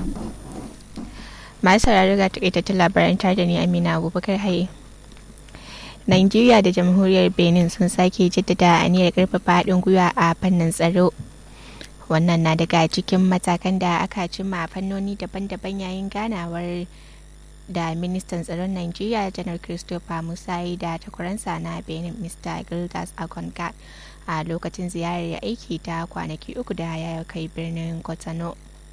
masu sauraro ga takaitattun labaran tare da ni amina abubakar haye Najeriya da jamhuriyar Benin sun sake jaddada aniyar karfafa haɗin gwiwa a fannin tsaro. Wannan na daga cikin matakan da aka cimma a fannoni daban-daban yayin ganawar da ministan tsaron Najeriya janar Christopher Musayi da takwaransa na Benin Mr. Gildas Agonga a lokacin ziyarar aiki ta kwanaki uku da ya kai birnin Kotonou.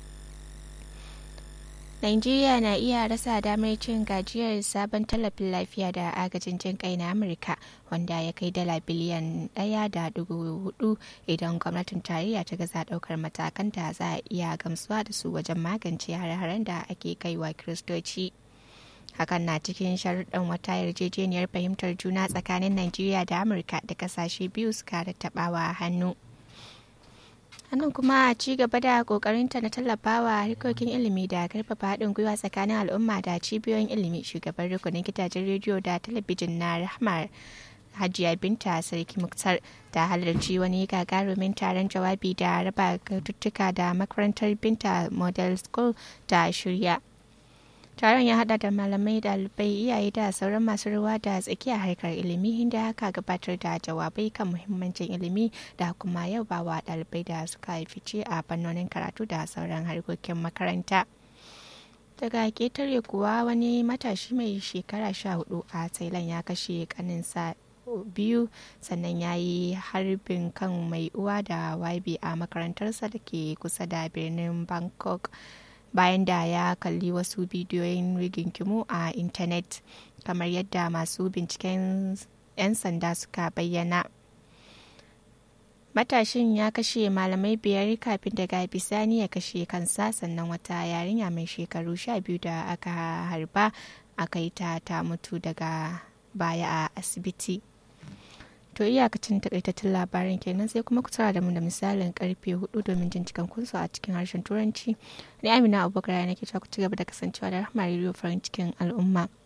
Najeriya na iya rasa damar cin gajiyar sabon tallafin lafiya da agajin jin kai na Amurka wanda ya kai dala biliyan ɗaya da dubu hudu idan gwamnatin tarayya ta gaza ɗaukar matakan da za a iya gamsuwa da su wajen magance hare-haren da ake kaiwa kiristoci. hakan na cikin sharuɗan wata yarjejeniyar fahimtar juna tsakanin Najeriya da Amurka da kasashe biyu suka rattabawa hannu. hannun kuma a ci gaba da kokarinta na tallafawa harkokin ilimi da karfafa haɗin gwiwa tsakanin al'umma da cibiyoyin ilimi shugaban rukunin gidajen rediyo da talabijin na rahmar hajiya binta sarki muktar ta halarci wani gagarumin taron jawabi da raba tuttuka da makarantar binta model school ta shirya taron ya hada da malamai dalibai iyaye da sauran masu ruwa da tsakiya harkar ilimi inda aka gabatar da jawabai kan muhimmancin ilimi da kuma yabawa dalibai da suka fice a fannonin karatu da sauran harkokin makaranta daga ketare kuwa wani matashi mai shekara sha hudu a thailand ya kashe kaninsa biyu sannan ya yi harbin kan mai uwa da wabi a makarantarsa da ke kusa da birnin bangkok bayan da ya kalli wasu bidiyoyin rigingimu a intanet kamar yadda masu binciken 'yan sanda suka bayyana matashin ya kashe malamai biyar kafin daga bisani ya kashe kansa sannan wata yarinya mai shekaru sha biyu da aka harba aka yi ta ta mutu daga baya a asibiti to iyakacin takaitattun labarin kenan sai kuma ku tsara da mu da misalin karfe hudu domin jin cikan kunsu a cikin harshen turanci ni amina abubakar nake cewa ku ci gaba da kasancewa da rahama rediyo farin cikin al'umma